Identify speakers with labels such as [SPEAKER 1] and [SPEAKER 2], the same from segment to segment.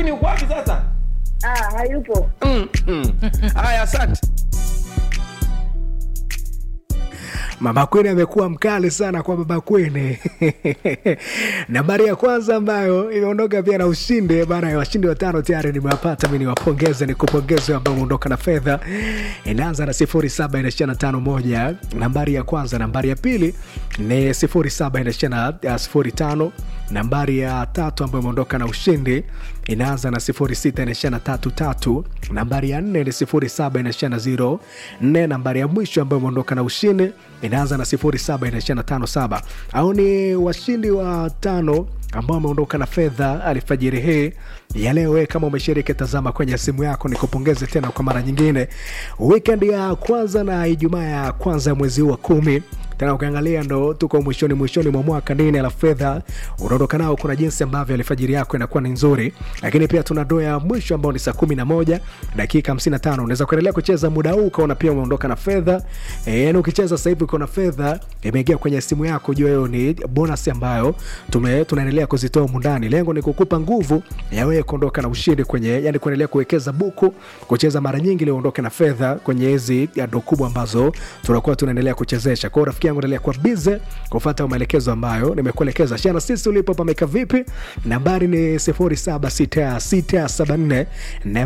[SPEAKER 1] Mimi uko wapi sasa?
[SPEAKER 2] Ah, hayupo.
[SPEAKER 1] Mm, mm. Haya, asante.
[SPEAKER 3] Mama Kwene amekuwa mkali sana kwa Baba Kwene. Nambari ya kwanza ambayo imeondoka pia na ushindi bana ya washindi watano tayari nimewapata. Mimi niwapongeze, nikupongeze ambao umeondoka na fedha. Inaanza na sifuri saba inaishia na tano moja, nambari ya kwanza. Nambari ya pili ni sifuri saba inaishia na uh, sifuri tano. Nambari ya tatu ambayo imeondoka na ushindi inaanza na sifuri sita inaishia na tatu tatu. Nambari ya nne ni sifuri saba inaishia na zero nne. Nambari ya mwisho ambayo imeondoka na ushindi inaanza na sifuri saba inaishia na tano saba. Au ni washindi wa tano ambao wameondoka na fedha alfajiri hii ya leo. Wewe kama umeshiriki, tazama kwenye simu yako, nikupongeze tena kwa mara nyingine. Weekend ya kwanza na Ijumaa ya kwanza ya mwezi huu wa kumi tena ukiangalia ndo tuko mwishoni mwishoni mwa mwaka nini la fedha unaondoka nao. Kuna jinsi ambavyo alfajiri yako inakuwa ni nzuri, lakini pia tuna doa ya mwisho ambao ni saa kumi na moja dakika hamsini na tano Unaweza kuendelea kucheza muda huu ukaona pia umeondoka na fedha e, yani ukicheza sasa hivi uko na fedha imeingia kwenye simu yako, jua hiyo ni bonus ambayo tume tunaendelea kuzitoa mundani. Lengo ni kukupa nguvu ya wewe kuondoka na ushindi kwenye, yani kuendelea kuwekeza buku, kucheza mara nyingi ili uondoke na fedha kwenye hizi ndo kubwa ambazo tunakuwa tunaendelea kuchezesha. Kwa hiyo rafiki yangu endelea kuwa bize kufuata maelekezo ambayo nimekuelekeza. Shana sisi ulipo pameka vipi? Nambari ni 076674 na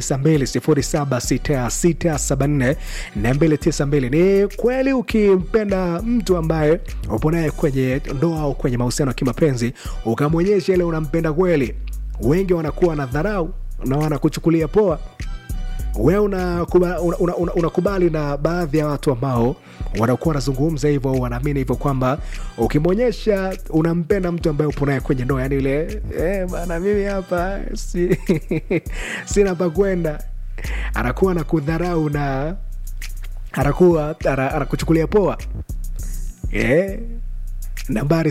[SPEAKER 3] 292 076674 ni kweli, ukimpenda mtu ambaye upo naye kwenye ndoa au kwenye mahusiano ya kimapenzi ukamwonyesha ile unampenda kweli, wengi wanakuwa na dharau na wanakuchukulia poa wewe unakubali una, una, una, unakubali na baadhi ya watu ambao wanakuwa wanazungumza hivyo au wanaamini hivyo kwamba ukimwonyesha unampenda mtu ambaye upo naye kwenye ndoa, yani ile eh, bana mimi hapa si, sina pa kwenda, anakuwa na kudharau na anakuwa ana- anakuchukulia poa eh nambari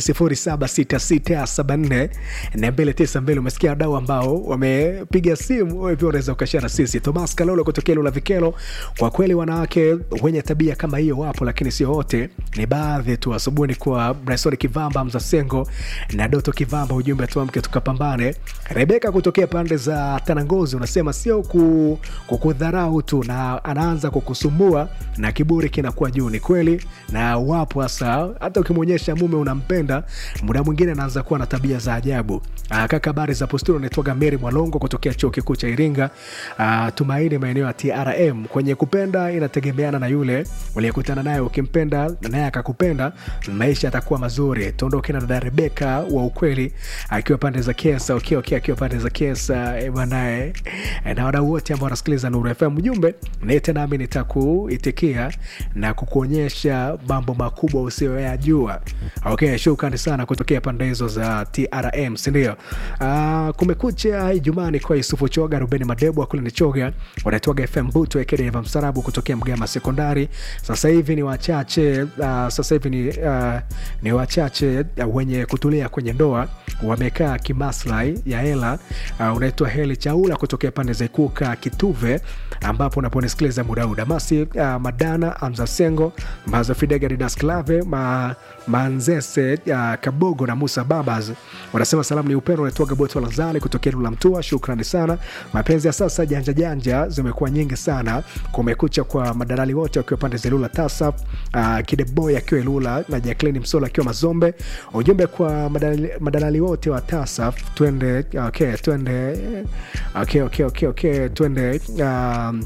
[SPEAKER 3] 0766742292 umesikia wadau ambao wamepiga simu wewe pia unaweza ukashare na sisi thomas kalolo kutokea lula vikelo kwa kweli wanawake wenye tabia kama hiyo wapo lakini sio wote ni baadhi tu asubuhi kwa bryson kivamba mzasengo na doto kivamba ujumbe tuamke tukapambane rebeka kutokea pande za tanangozi unasema sio ku, kukudharau tu na anaanza kukusumbua na kiburi kinakuwa juu ni kweli na wapo hasa hata ukimwonyesha mume unampenda muda mwingine anaanza kuwa na tabia za ajabu Aa, kaka habari za posturi unaitwaga meri mwalongo kutokea chuo kikuu cha iringa Aa, tumaini maeneo ya trm kwenye kupenda inategemeana na yule uliyekutana naye ukimpenda naye akakupenda maisha yatakuwa mazuri tuondoke na dada rebeka wa ukweli akiwa pande za kesa okay, okay, akiwa pande za kesa eh, banae Eh, na wadau wote ambao wanasikiliza nuru fm ujumbe nite nami nitakuitikia na kukuonyesha mambo makubwa usiyoyajua okay shukrani sana kutokea pande hizo za trm sindio uh, kumekucha ijumani kwa yusufu choga rubeni madebo kule ni choga wanaitwaga fm butu ekedeva msarabu kutokea mgama sekondari sasa hivi ni wachache uh, sasa hivi ni, uh, ni wachache uh, wenye kutulia kwenye ndoa wamekaa kimaslahi ya hela uh, unaitwa heli chaula kutokea pande za ikuka kituve ambapo unaponisikiliza muda huu damasi uh, madana amzasengo mazafidega didasklave ma, manzese uh, kabogo na musa babas wanasema salamu ni upendo unaitwaga boto lazali kutokea lula mtua shukrani sana mapenzi ya sasa janja janja zimekuwa nyingi sana kumekucha kwa madalali wote wakiwa pande za lula tasaf uh, kideboy akiwa ilula na jacklin msola akiwa mazombe ujumbe kwa madalali, madalali wote wa tasaf twende okay, twende okay, okay, okay, okay, twende um,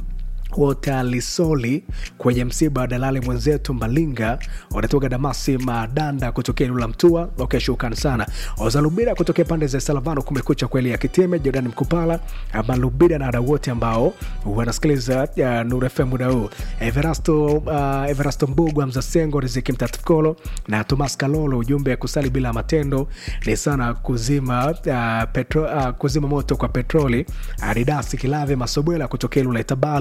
[SPEAKER 3] wotalisoli kwenye msiba wa dalali mwenzetu Malinga wanatoka Damasi Madanda kutokea Lula Mtua. Okay, shukrani sana Ozalubira kutokea pande za Salavano. Kumekucha kweli ya Kiteme, Jordan Mkupala, Malubira na wadau wote ambao wanasikiliza uh, Nuru FM muda huu, Everasto, uh, Everasto Mbugwa, Mzasengo, Riziki Mtatukolo na Thomas Kalolo. Ujumbe ya kusali bila matendo ni sana kuzima, uh, petro, uh, kuzima moto kwa petroli. Aridasi Kilave Masobwela kutokea Lula Itabali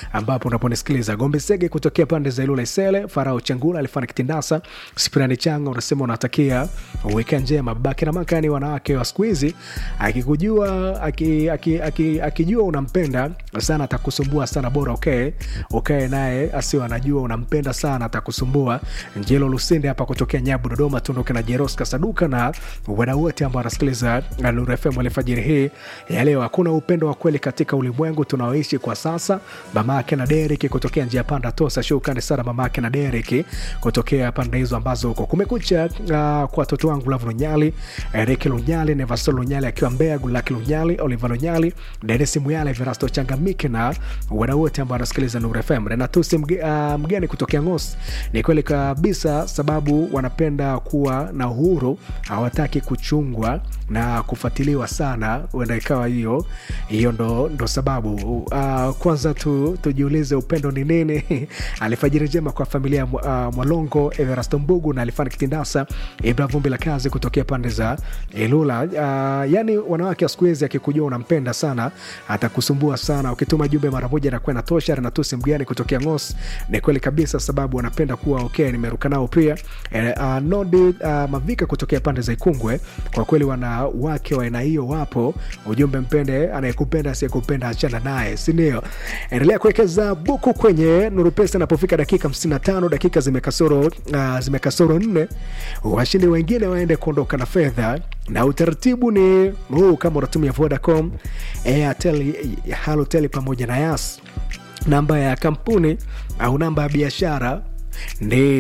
[SPEAKER 3] ambapo unaponisikiliza. Gombe Sege kutokea pande za Ilula Isele, Farao Changula, Alifani Kitindasa, Spirani Changa unasema unatakia weka njema. Babake na makani wanawake wa siku hizi, akikujua aki, aki, aki, akijua unampenda sana atakusumbua sana, bora ukae ukae naye asiwe anajua unampenda sana, atakusumbua. Njelo Lusinde hapa kutokea Nyabu Dodoma, tuondoke na Jeroska Saduka na wadau wote ambao wanasikiliza Nuru FM alfajiri hii ya leo. Hakuna upendo wa kweli katika ulimwengu tunaoishi kwa sasa. Mamake na Derek kutokea njia panda Tosa, shukrani sana mamake na Derek kutokea pande hizo ambazo huko kumekucha. Uh, kwa watoto wangu Lavu Lunyali, Eric Lunyali, Nevaso Lunyali akiwa Mbeya, Gulaki Lunyali, Oliver Lunyali, Denis Muyale, Verasto Changamike na wadau wote ambao wanasikiliza Nuru FM. Renatusi mge, uh, mgeni kutokea Ngos, ni kweli kabisa, sababu wanapenda kuwa na uhuru, hawataki kuchungwa na kufuatiliwa sana. Huenda ikawa hiyo hiyo ndo, ndo sababu. Uh, kwanza tu, tujiulize upendo ni nini? Alfajiri njema kwa familia ya uh, Mwalongo Everasto Mbugu na Alifani Kitindasa Ibra Vumbi la kazi kutokea pande za Ilula. Uh, yani wanawake wa siku hizi akikujua unampenda sana atakusumbua sana, ukituma jumbe mara moja na kwenda tosha. Renatusi mgeni kutokea Ngos, ni kweli kabisa, sababu wanapenda kuwa okay. Nimeruka nao pia eh, uh, Nodi uh, Mavika kutokea pande za Ikungwe, kwa kweli wanawake wa aina hiyo wapo. Ujumbe mpende anayekupenda asiyekupenda achana naye, si ndio? Endelea kuwekeza buku kwenye Nuru Pesa inapofika dakika 55 dakika zimekasoro uh, zimekasoro nne, washindi wengine waende kuondoka na fedha na utaratibu ni huu. Kama unatumia Vodacom, Airtel, Halotel pamoja na Yas, namba ya kampuni au namba ya biashara ni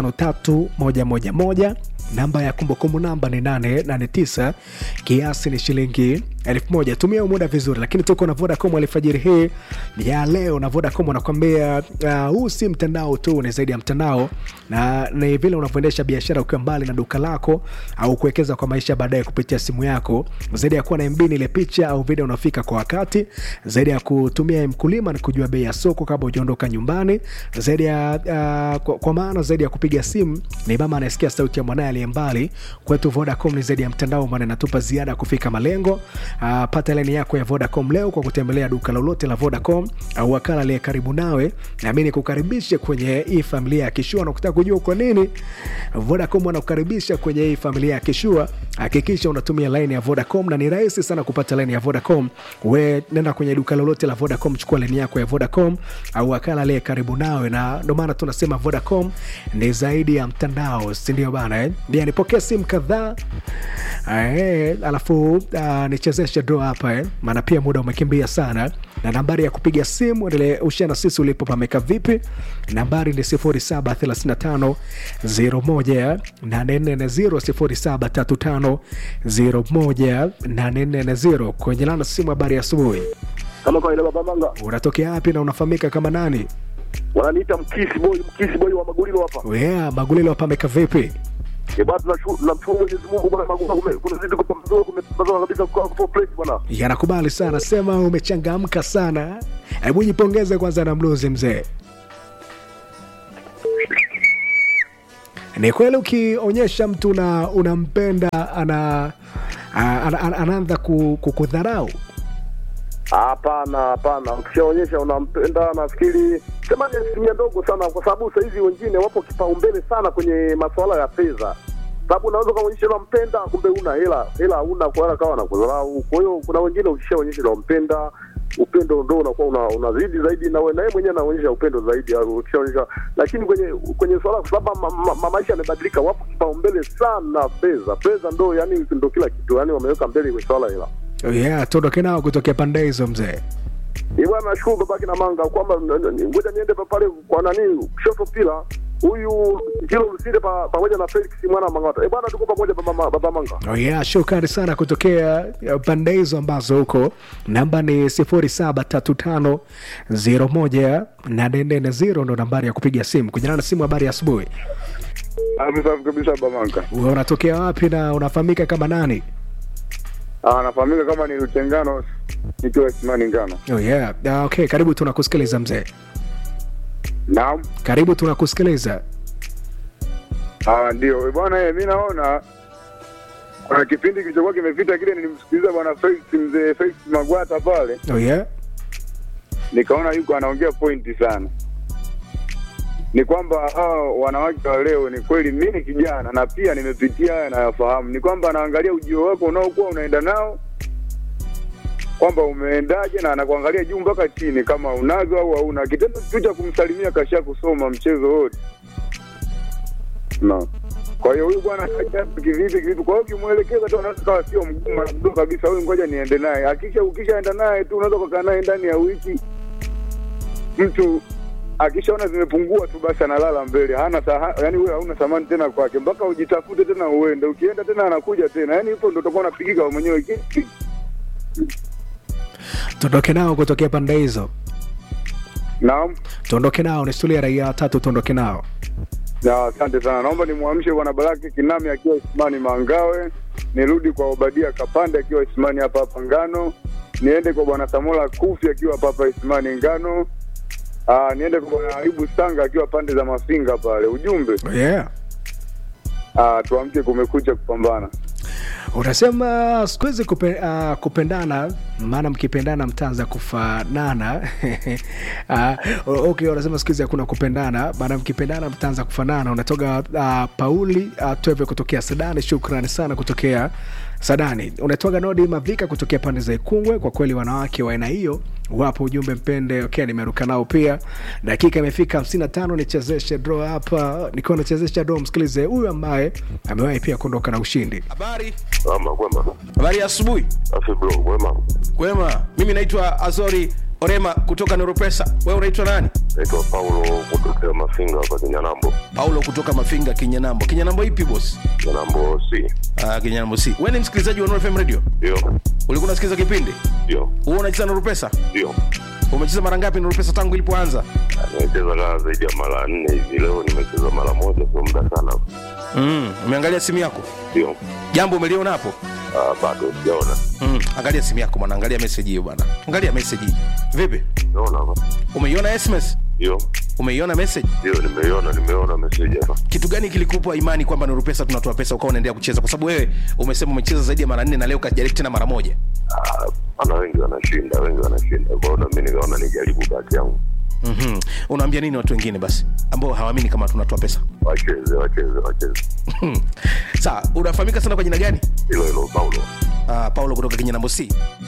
[SPEAKER 3] 553111 namba ya kumbukumbu namba ni 889 kiasi ni shilingi elfu moja. Tumia muda vizuri, lakini tuko na Vodacom alfajiri hii ya leo, na Vodacom wanakwambia huu uh, si mtandao tu, ni zaidi ya mtandao, na ni vile unavyoendesha biashara ukiwa mbali na duka lako au kuwekeza kwa maisha baadaye kupitia simu yako, zaidi ya kuwa na MB ile picha au video unafika kwa wakati, zaidi ya kutumia mkulima ni kujua bei ya soko kabla hujaondoka nyumbani, zaidi ya uh, kwa, kwa maana zaidi ya kupiga simu ni mama anayesikia sauti ya mwanaye aliye mbali. Kwetu Vodacom ni zaidi ya mtandao, maana inatupa ziada kufika malengo. Uh, pata laini yako ya Vodacom leo kwa kutembelea duka lolote la Vodacom au wakala aliye karibu nawe, nami nikukaribishe kwenye hii familia ya Kishua. Na ukitaka kujua kwa nini Vodacom wanakukaribisha kwenye hii familia ya Kishua, hakikisha unatumia laini ya Vodacom na ni rahisi sana kupata laini ya Vodacom. We nenda kwenye duka lolote la Vodacom, chukua laini yako ya Vodacom au wakala aliye karibu nawe, na ndio maana tunasema Vodacom ni zaidi ya mtandao, si ndio bana eh? Bia nipokee simu kadhaa eh, alafu uh, nichezeshe draw hapa eh, maana pia muda umekimbia sana, na nambari ya kupiga simu endelee ushia na sisi ulipo pameka vipi. Nambari ni 0735 01 840 0735 01 kwenye lana simu. Habari ya asubuhi,
[SPEAKER 4] kama kawaida baba manga
[SPEAKER 3] unatokea wapi na unafahamika kama nani?
[SPEAKER 4] wananiita mkisi boy mkisi boy wa magulilo hapa
[SPEAKER 3] Yeah, Magulilo pameka vipi?
[SPEAKER 4] Eh, bwana tunashukuru tunamshukuru Mwenyezi Mungu bwana magulilo kume kunazidi kupambazuka kumepambazuka kabisa kwa kwa fresh bwana
[SPEAKER 3] Yanakubali sana, sema umechangamka sana. Hebu jipongeze kwanza na mluzi mzee. Ni kweli ukionyesha mtu na unampenda ana a- ana- ana- anaanza ku- kukudharau.
[SPEAKER 4] hapana hapana ukishaonyesha unampenda nafikiri sema ni asilimia ndogo sana kwa sababu sasa hivi wengine wapo kipaumbele sana kwenye masuala ya fedha sababu unaweza ukaonyesha unampenda kumbe una hela hela hauna kwa hiyo akawa nakudharau kwa hiyo kuna wengine ukishaonyesha unampenda upendo ndo unakuwa una, unazidi zaidi na wewe na yeye mwenyewe anaonyesha upendo zaidi au ukishaonyesha lakini kwenye kwenye swala kwa sababu ma, ma, ma, maisha yamebadilika wapo kipaumbele sana fedha fedha ndo yani ndo kila kitu yani wameweka mbele kwenye swala hela
[SPEAKER 3] Yeah, tuondoke nao kutokea pande hizo mzee.
[SPEAKER 4] Ni bwana nashukuru babake na manga kwamba n- n- ngoja niende pa pale kwa nani kushoto pila huyu Jilo Lusinde pa- pamoja na Felix mwana wa Mang'ata. Eh bwana tuko pamoja baba, ma- baba manga.
[SPEAKER 3] Oh yeah, shukrani sana kutokea uh, pande hizo ambazo huko. Namba ni 0735018440 ndo nambari ya kupiga simu. Kujana na simu, habari ya asubuhi.
[SPEAKER 5] Safi kabisa Bamanga.
[SPEAKER 3] Wewe unatokea wapi na unafahamika kama nani?
[SPEAKER 5] Ah, nafahamika kama ni Lutengano nikiwa Simani Ngano.
[SPEAKER 3] Oh yeah. Ah, okay, karibu tunakusikiliza mzee.
[SPEAKER 5] Naam.
[SPEAKER 3] Karibu tunakusikiliza.
[SPEAKER 5] Ah, ndio. Eh, Bwana eh, mimi naona kuna kipindi kilichokuwa kimepita kile nilimsikiliza bwana Felix mzee Felix Magwata pale.
[SPEAKER 3] Oh yeah.
[SPEAKER 5] nikaona yuko anaongea pointi sana. Ni kwamba hao wanawake wa leo, ni kweli, mi ni kijana na pia nimepitia haya nayafahamu. Ni kwamba anaangalia ujio wako unaokuwa unaenda nao kwamba umeendaje, na anakuangalia juu mpaka chini, kama unazo au hauna. Kitendo tu cha kumsalimia kasha kusoma mchezo wote no. Kwa hiyo huyu bwana kaja kivipi kivipi? Kwa hiyo ukimwelekeza tu anaweza kawa sio mgumu mdogo kabisa, huyu ngoja niende naye. Akisha ukishaenda naye tu unaweza kukaa naye ndani ya wiki, mtu akishaona zimepungua tu basi analala mbele, hana saha, yani wewe hauna thamani tena kwake, mpaka ujitafute tena uende. Ukienda tena anakuja tena, yani ipo ndo utakuwa unapigika wewe mwenyewe. Ki- ki-
[SPEAKER 3] tuondoke nao kutokea pande hizo
[SPEAKER 5] Naam.
[SPEAKER 3] tuondoke nao ni stuli ya raia watatu tuondoke nao
[SPEAKER 5] Ya, asante sana. Naomba nimwamshe bwana Baraki Kinami akiwa Isimani Mangawe, nirudi kwa Obadia Kapande akiwa Isimani hapa hapa Ngano, niende kwa bwana Samola Kufi akiwa hapa hapa Isimani Ngano. Aa, niende kwa bwana Ayubu Sanga akiwa pande za Mafinga pale. Ujumbe
[SPEAKER 3] yeah.
[SPEAKER 5] aa, tuamke, kumekucha kupambana.
[SPEAKER 3] unasema siku hizi kupe, uh, kupendana maana mkipendana mtaanza kufanana uh, okay, unasema siku hizi hakuna kupendana maana mkipendana mtaanza kufanana unatoka uh, pauli uh, tweve kutokea sadani shukrani sana kutokea sadani unatoka nodi mavika kutokea pande za ikungwe kwa kweli wanawake wa aina hiyo wapo ujumbe mpende okay, nimeruka nao pia dakika imefika 55 nichezeshe draw hapa nikiwa nachezesha draw msikilize huyu ambaye amewahi pia kuondoka na ushindi
[SPEAKER 1] habari
[SPEAKER 6] Ama kwema.
[SPEAKER 1] habari ya asubuhi
[SPEAKER 6] Afi bro, kwema.
[SPEAKER 1] kwema mimi naitwa azori orema kutoka neuropesa wewe unaitwa nani
[SPEAKER 6] Naitwa Paulo kutokea Mafinga hapa Kinyanambo.
[SPEAKER 1] paulo kutoka mafinga kinyanambo kinyanambo ipi bosi
[SPEAKER 6] Kinyanambo C.
[SPEAKER 1] uh, kinyanambo si wewe ni msikilizaji wa Nuru fm radio
[SPEAKER 6] Ndio.
[SPEAKER 1] ulikuwa unasikiliza kipindi
[SPEAKER 6] Ndio.
[SPEAKER 1] huo unacheza neuropesa
[SPEAKER 6] Ndio.
[SPEAKER 1] umecheza mara ngapi neuropesa tangu ilipoanza
[SPEAKER 6] Nimecheza kaa zaidi ya mara nne hivi. Leo nimecheza mara moja, sio muda sana.
[SPEAKER 1] mm, umeangalia simu yako
[SPEAKER 6] Ndio.
[SPEAKER 1] jambo umeliona hapo
[SPEAKER 6] Ah, bado sijaona.
[SPEAKER 1] mm, angalia simu yako bwana angalia message hiyo bwana angalia message hii vipi
[SPEAKER 6] Naona hapa.
[SPEAKER 1] umeiona sms
[SPEAKER 6] Ndio.
[SPEAKER 1] umeiona message
[SPEAKER 6] Ndio, nimeiona, nimeona message hapa.
[SPEAKER 1] kitu gani kilikupa imani kwamba Nuru Pesa tunatoa pesa ukawa unaendelea kucheza? Kwa sababu wewe umesema umecheza zaidi ya mara nne na leo kajaribu tena mara moja.
[SPEAKER 6] Ah, ana wengi wanashinda, wengi wanashinda. Kwa hiyo na mimi nikaona nijaribu bahati yangu.
[SPEAKER 1] mm Unaambia nini watu wengine basi ambao hawaamini kama tunatoa pesa?
[SPEAKER 6] Wacheze, wacheze, wacheze.
[SPEAKER 1] Sawa, unafahamika sana kwa jina gani?
[SPEAKER 6] Hilo hilo Paulo.
[SPEAKER 1] Uh, Paulo kutoka Kinyanambo C.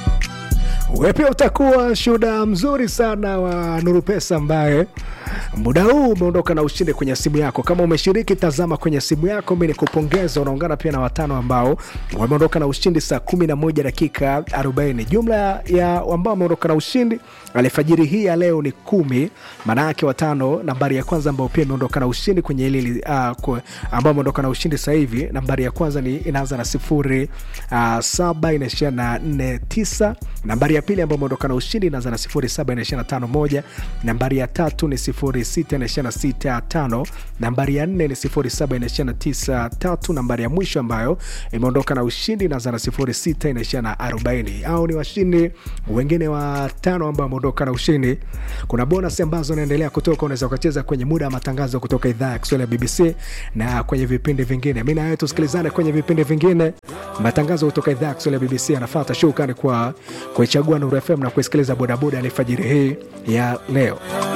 [SPEAKER 3] we pia utakuwa shuhuda mzuri sana wa nuru pesa ambaye muda huu umeondoka na ushindi kwenye simu yako kama umeshiriki tazama kwenye simu yako mi nikupongeza unaungana pia na watano ambao wameondoka na ushindi saa 11 dakika 40 jumla ya ambao wameondoka na ushindi alfajiri hii ya leo ni kumi maana yake watano nambari ya kwanza ambao pia imeondoka na ushindi kwenye hili uh, ambao ameondoka na ushindi sasa hivi nambari ya kwanza ni inaanza na sifuri uh, saba inaishia na nne tisa nambari ya pili ambayo imeondoka na ushindi inaanza na sifuri saba inaishia na tano moja nambari ya tatu ni sifuri sita inaishia na sita tano nambari ya nne ni sifuri saba inaishia na tisa tatu nambari ya mwisho ambayo imeondoka na ushindi inaanza na sifuri sita inaishia na arobaini au ni washindi wengine watano ambao wameondoka na ushindi kuna bonus ambazo naendelea kutoka unaweza ukacheza kwenye muda wa matangazo kutoka idhaa ya kiswahili ya bbc na kwenye vipindi vingine mi nawe tusikilizane kwenye vipindi vingine matangazo kutoka idhaa ya kiswahili ya bbc anafata shukrani kwa kuichagua nuru fm na kuisikiliza bodaboda alifajiri hii ya leo